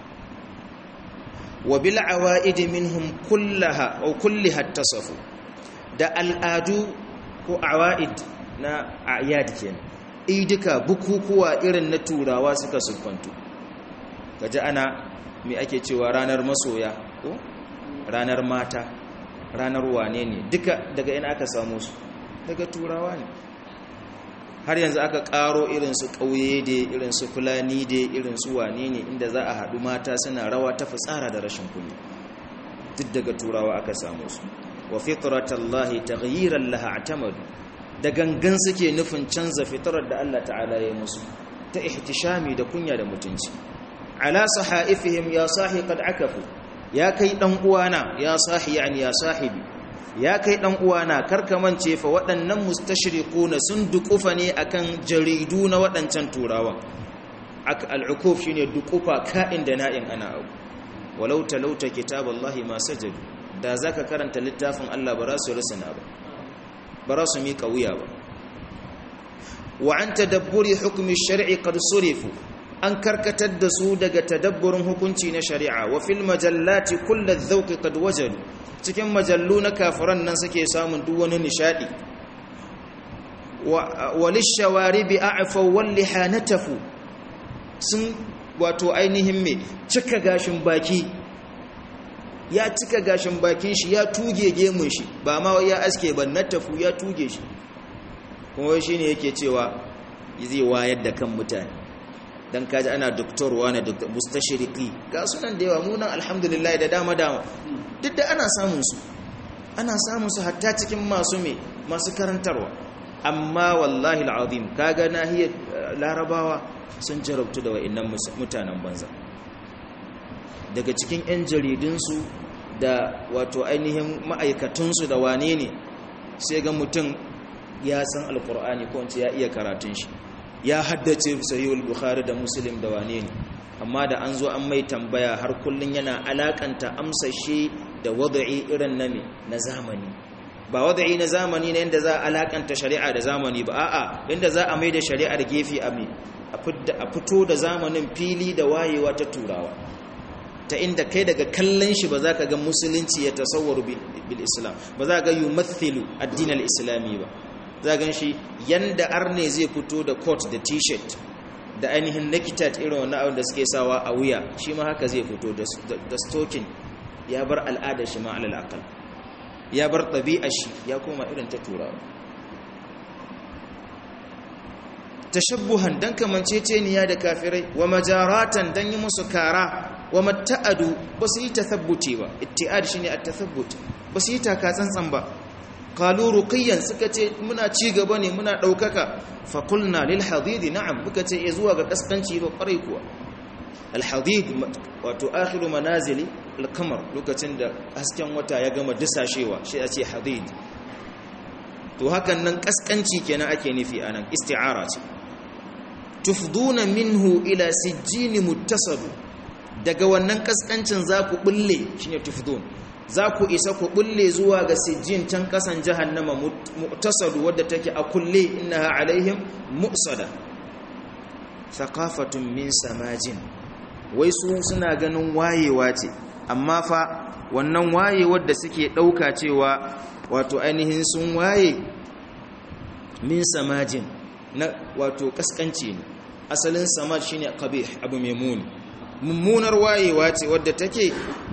wa bil awaid minhum kullaha aw kulliha tasafu da al'adu ko awaid na ayad kenan idika bukukuwa irin na turawa suka siffantu kaji ana me ake cewa ranar masoya ko ranar mata ranar wane ne duka daga ina aka samu su daga turawa ne har yanzu aka karo irinsu ƙauye da irinsu fulani da irinsu wane ne inda za a haɗu mata suna rawa ta fitsara da rashin kunya duk daga turawa aka samu su wa fitratallahi taghyiran laha atamadu da gangan suke nufin canza fitrar da Allah ta'ala ya musu ta ihtishami da kunya da mutunci ala sahaifihim ya sahi qad akafu ya kai dan uwana ya sahi yani ya sahibi ya kai dan uwana karkamance fa waɗannan mustashriquna sun dukufa ne akan jaridu na waɗancan turawan al'ukuf shine dukufa ka'in da na'in ana abu walau talauta kitaballahi ma sajadu da zaka karanta littafin Allah ba za su rusuna ba ba za su miƙa wuya ba wa an tadabburi hukumi shari'i qad surifu an karkatar da su daga tadabburin hukunci na shari'a wa fil majallati kullu dhawqi qad wajadu cikin majallu na kafiran nan suke samun duk wani nishadi wa lishawaribi a'faw wal lihanatafu sun wato ainihin me cika gashin baki ya cika gashin bakin shi ya tuge gemun shi ba ma ya aske ba na tafu ya tuge shi kuma shi ne yake cewa zai wayar da kan mutane don kaji ana doktor wani mustashiriki ga sunan da yawa munan alhamdulillah da dama dama duk da ana samun su ana samun su hatta cikin masu me masu karantarwa amma wallahi al'azim kaga nahiyar larabawa sun jarabtu da wa'annan mutanen banza daga cikin 'yan jaridunsu da wato ainihin ma'aikatunsu da wane ne sai ga mutum ya san alkur'ani ko wance ya iya karatun shi ya haddace sahihul bukhari da muslim da wane ne amma da an zo an mai tambaya har kullun yana alakanta amsa shi da wada'i irin na me na zamani ba wada'i na zamani ne yanda za a alakanta shari'a da zamani ba a'a yanda za a mai da shari'ar gefe a me a fito da zamanin fili da wayewa ta turawa ta inda kai daga kallon shi ba za ka ga musulunci ya tasawwaru bil islam ba za ka ga yumathilu addinin islami ba za gan shi yanda arne zai fito da coat da t-shirt da ainihin nekitat irin wani abin da suke sawa a wuya shi ma haka zai fito da stokin ya bar al'adar shi ma alal akal ya bar ɗabi'ar shi ya koma irin ta turawa tashabbuhan dan kamanceceniya da kafirai wa majaratan dan yi musu kara wa matta'adu ba su yi tathabbuti ba itti'ad shine at-tathabbut ba su yi taka tsantsan ba qalu ruqiyan suka ce muna ci gaba ne muna daukaka fa qulna lil hadid na'am muka ce ya zuwa ga kaskanci ba kwarai kuwa al hadid wato akhiru manazili al qamar lokacin da hasken wata ya gama disashewa shi ya ce hadid to hakan nan kaskanci kenan ake nufi anan isti'ara ce tufduna minhu ila sijjin muttasad daga wannan kaskancin za ku bulle shine tufdun za ku isa ku bulle zuwa ga sijjin can kasan jahannama mu'tasadu wadda take a kulle innaha alaihim mu'sada thaqafatun min samajin wai su suna ganin wayewa ce amma fa wannan wayewar da suke dauka cewa wato ainihin sun waye min samajin na wato kaskanci ne asalin samaj shine qabih abu mai muni mummunar wayewa ce wadda take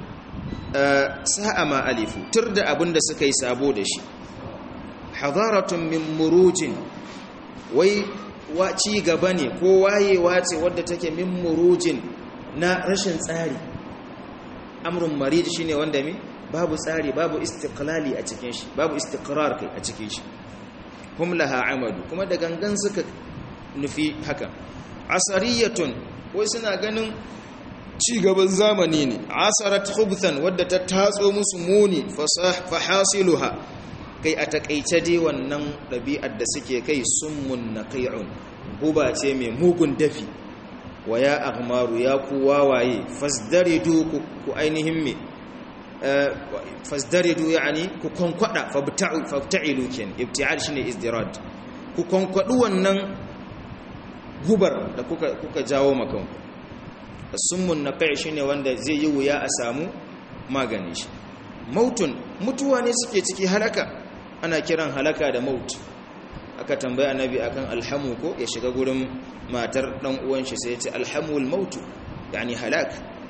sa'a ma alifu tur da abin da suka yi sabo da shi hadaratun min murujin wai ci gaba ne ko wayewa ce wadda take min murujin na rashin tsari amrun marid shine wanda me babu tsari babu istiqlali a cikin shi babu istiqrar kai a cikin shi hum laha amadu kuma da gangan suka nufi haka asariyatun wai suna ganin ci gaban zamani ne asarat khubthan wadda ta tatso musu muni fahasiluha kai a takaice dai wannan ɗabi'ar da suke kai summun naqi'un guba ce mai mugun dafi wa ya aghmaru ya ku wawaye fasdaridu ku ainihin me fasdaridu yani ku konkwada fabta'u fabta'ilu ken ibti'al shine izdirad ku konkwadu wannan gubar da kuka kuka jawo makan summun naqi shine wanda zai yi wuya a samu magani shi mautun mutuwa ne suke ciki halaka ana kiran halaka da maut aka tambaya annabi akan alhamu ko ya shiga gurin matar dan uwan shi sai ya ce alhamul mautu yani halak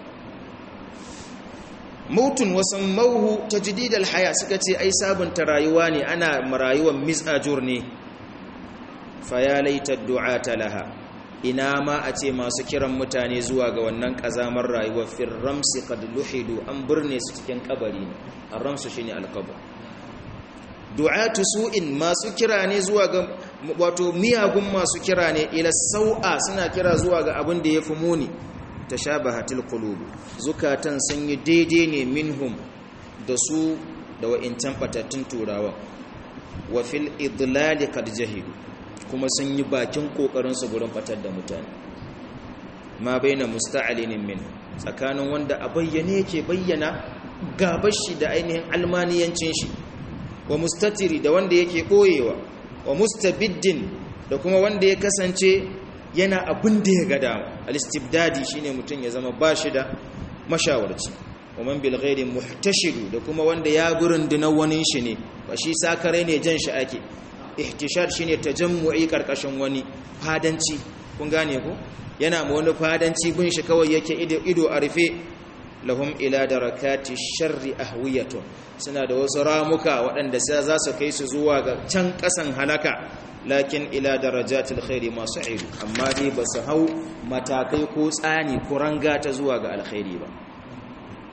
mautun wasan mauhu tajdid alhaya suka ce ai sabunta rayuwa ne ana marayuwan misajur ne fa ya laita du'ata laha ina ma a ce masu kiran mutane zuwa ga wannan kazamar rayuwar fir ramsi qad luhidu an burne su cikin kabari ne ar-ramsu shine al-qabr du'atu su'in masu kira ne zuwa ga wato miyagun masu kira ne ila sau'a suna kira zuwa ga abin da yafi muni tashabahatil qulub zukatan sun yi daidai ne minhum da su da wa'incan batattun turawa wa fil idlal qad jahilu kuma sun yi bakin kokarin su gurin batar da mutane ma baina musta'alinin min tsakanin wanda a bayyane yake bayyana gabar shi da ainihin almaniyancin shi wa mustatiri da wanda yake boyewa wa mustabiddin da kuma wanda ya kasance yana abin da ya gada al-istibdadi shine mutum ya zama bashi da mashawarci wa man bil ghairi muhtashidu da kuma wanda ya gurin dinan wani shi ne ba shi sakare ne jan shi ake ihtishar shine tajammu'i karkashin wani fadanci kun gane ko yana ma wani fadanci bin shi kawai yake ido a rufe lahum ila darakati sharri ahwiyatun suna da wasu ramuka waɗanda sai za su kai su zuwa ga can ƙasan halaka lakin ila darajatil khairi masu ilu amma dai ba su hau matakai ko tsani ko ranga ta zuwa ga alkhairi ba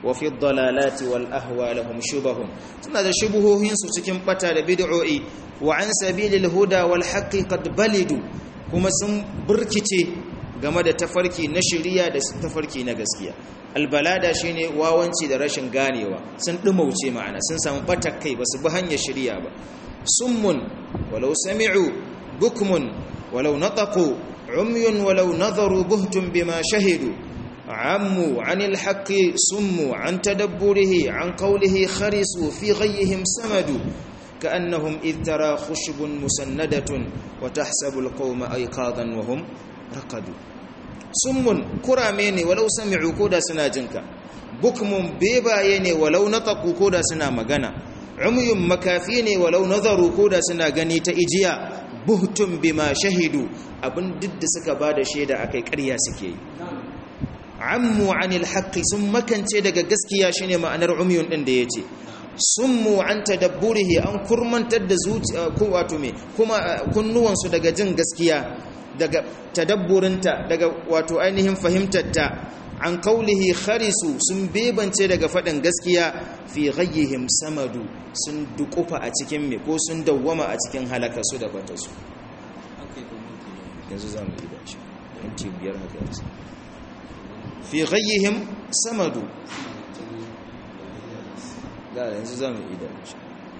wa fi dalalati wal ahwa lahum shubahun suna da shubuhohin su cikin bata da bid'o'i wa an sabilil huda wal haqqi qad balidu kuma sun burkice game da tafarki na shari'a da tafarki na gaskiya albalada shine wawanci da rashin ganewa sun dumauce ma'ana sun samu batar kai basu bi hanyar shari'a ba summun walau sami'u bukmun walau nataqu umyun walau nadharu buhtun bima shahidu عموا عن الحق صموا عن تدبره عن قوله خرسوا في غيهم سمدوا كأنهم إذ ترى خشب مسندة وتحسب القوم أيقاظا وهم رقدوا صم كرامين ولو سمعوا كودا سناجنك بكم بيباين ولو نطقوا كودا سنا مغانا عمي مكافين ولو نظروا كودا سنا غني تإجيا buhtun bima shahidu abin duk da suka bada shaida akai ƙarya suke yi ammu anil haqqi sun makance daga gaskiya shine ma'anar umyun din da yace summu an tadabburihi an kurmantar da zuciya ko wato me kuma kunnuwan su daga jin gaskiya daga tadabburinta daga wato ainihin fahimtarta an qaulihi kharisu sun bebance daga fadin gaskiya fi ghayyihim samadu sun dukufa a cikin me ko sun dawwama a cikin halaka su da bata su yanzu zamu yi da shi minti biyar haka yanzu fi ghayyihim samadu da yanzu za mu idan shi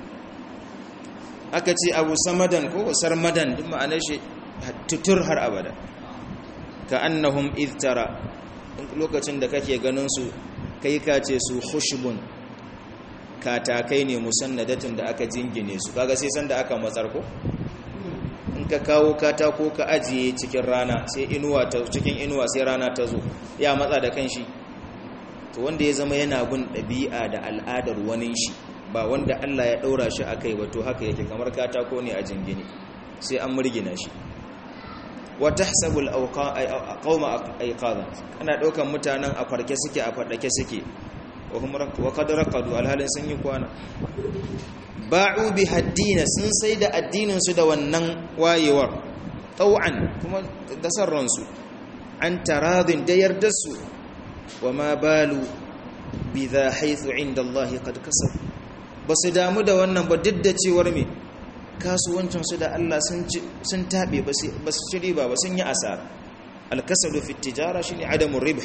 aka ce abu samadan ko sarmadan duk ma'anar shi tutur har abada ka annahum idtara lokacin da kake ganin su kai ka ce su khushbun katakai ne musannadatin da aka jingine su kaga sai san da aka matsar ko in ka kawo katako ka ajiye cikin rana sai inuwa ta cikin inuwa sai rana ta zo ya matsa da kanshi to wanda ya zama yana bin ɗabi'a da al'adar wani shi ba wanda Allah ya ɗaura shi a kai ba to haka yake kamar katako ne a jingine sai an murgina shi wa tahsabul qauma ayqadan ana ɗaukan mutanen a farke suke a fadake suke wa hum wa qad raqadu alhalin sun yi kwana ba'u bi haddina sun sai da addininsu da wannan wayewar tau'an kuma da sarransu an taradin da yardarsu wa ma balu bi za haithu inda Allah qad kasab ba su damu da wannan ba duk da cewar me kasuwancinsu da Allah sun taɓe ba su ci riba ba sun yi asara alkasadu fi tijara shine adamun ribh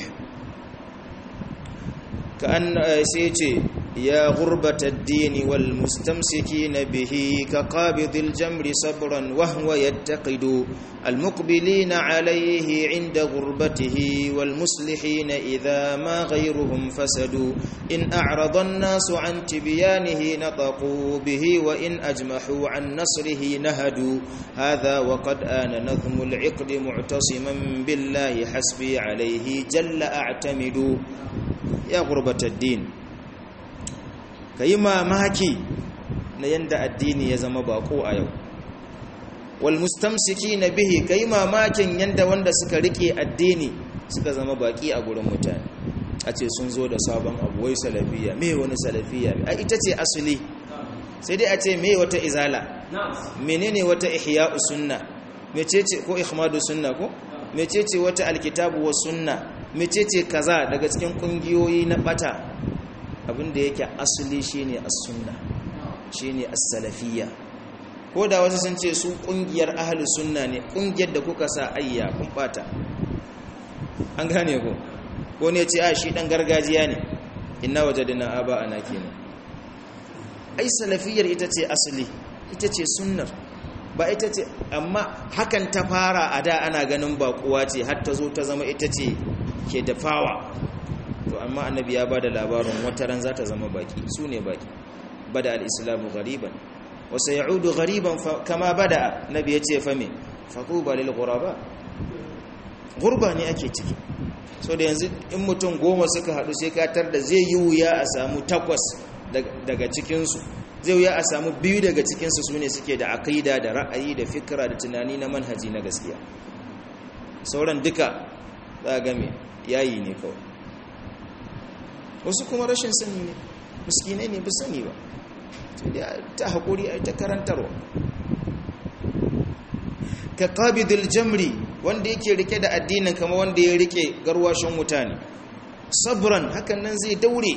كأن سيتي يا غربة الدين والمستمسكين به كقابض الجمر صبرا وهو يتقد المقبلين عليه عند غربته والمصلحين إذا ما غيرهم فسدوا إن أعرض الناس عن تبيانه نطقوا به وإن أجمحوا عن نصره نهدوا هذا وقد آن نظم العقد معتصما بالله حسبي عليه جل أعتمد ya gurbatar din ka yi mamaki na yadda addini ya zama bako a yau wal mustamsiki na bihi ka yi mamakin yadda wanda suka rike addini suka zama baki a gurin mutane a ce sun zo da sabon abu wai salafiya me wani salafiya a ita ce asali sai dai a ce me wata izala menene wata ihya'u sunna mecece ko ihmadu sunna ko mecece wata alkitabu wa sunna mecece kaza daga cikin kungiyoyi na bata abinda yake asali shine as-sunna shine as-salafiyya ko da wasu sun ce su kungiyar ahlus sunna ne kungiyar da kuka sa ayya kun bata an gane ko ko ne ce a shi dan gargajiya ne inna wajadna aba ana kenan ai salafiyar ita ce asali ita ce sunnar ba ita ce amma hakan ta fara a da ana ganin bakuwa ce har ta zo ta zama ita ce ke dafawa to amma annabi ya ba da labarin wata ran za ta zama baki su ne baki bada al'islamu gariban wasu ya'udu gariban kama bada nabi ya ce fame faƙuba lil guraba gurba ne ake ciki so da yanzu in mutum goma suka haɗu sai katar da zai yi wuya a samu takwas daga cikinsu zai wuya a samu biyu daga cikinsu su ne suke da aƙida da ra'ayi da fikira da tunani na manhaji na gaskiya sauran duka za a game yayi ne kawai wasu kuma rashin sani ne miskinai ne ba sani ba ta haƙuri a ta karantarwa ka ƙabidul jamri wanda yake rike da addinin kama wanda ya rike garwashin mutane sabran hakan nan zai daure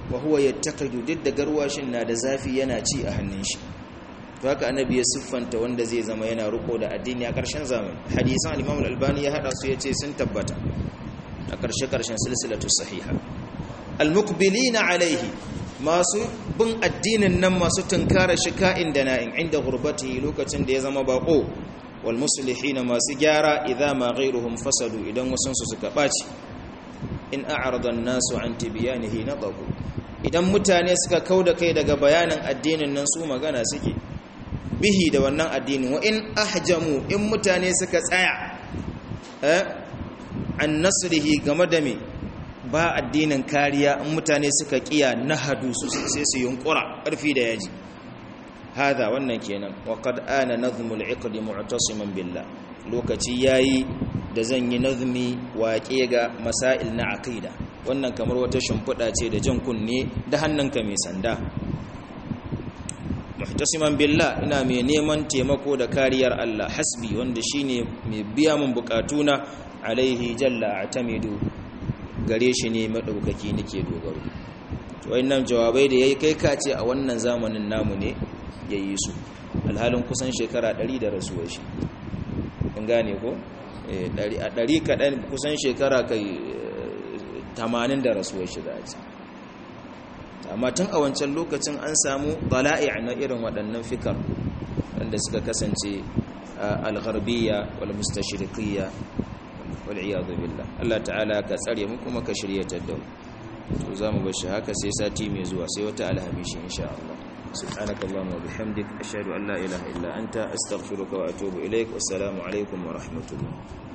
wa huwa yattaqidu duk da garwashin na da zafi yana ci a hannun shi to haka annabi ya siffanta wanda zai zama yana riko da addini a ƙarshen zamani hadisan al-Imam al-Albani ya hada su yace sun tabbata a ƙarshe ƙarshen silsilatu sahiha al-muqbilina alaihi masu bin addinin nan masu tunkara shi ka'in da na'in inda gurbati lokacin da ya zama bako wal muslihina masu gyara idza ma ghayruhum fasadu idan wasansu suka baci in a'rada an-nasu an tibyanihi nadabu idan mutane suka kauda kai daga bayanin addinin nan su magana suke bihi da wannan addinin wa in ahjamu in mutane suka tsaya eh an nasrihi game da me ba addinin kariya in mutane suka kiya nahadu su sai su yunkura karfi da yaji hada wannan kenan wa qad ana nazmul iqd mu'tasiman billah lokaci yayi da zan yi nazmi waƙe ga masail na aqida wannan kamar wata shimfiɗa ce da jan kunne da hannunka mai sanda muhtasiman billah ina mai neman taimako da kariyar Allah hasbi wanda shine mai biya mun bukatuna alaihi jalla atamidu gare shi ne madaukaki nake dogaro to wayannan jawabai da yayi kai ka ce a wannan zamanin namu ne yayi su alhalin kusan shekara 100 da rasuwar shi kun gane ko a ɗari kaɗan kusan shekara kai tamanin da rasuwar shi za a ce amma tun a wancan lokacin an samu bala'i na irin waɗannan fikar wanda suka kasance al-gharbiyya wal mustashriqiyya wal iyadu billah Allah ta'ala ka tsare mu kuma ka shiryatar da mu to zamu bar shi haka sai sati mai zuwa sai wata alhamishi insha Allah سبحانك اللهم وبحمدك أشهد أن لا إله إلا أنت أستغفرك وأتوب إليك والسلام عليكم ورحمة الله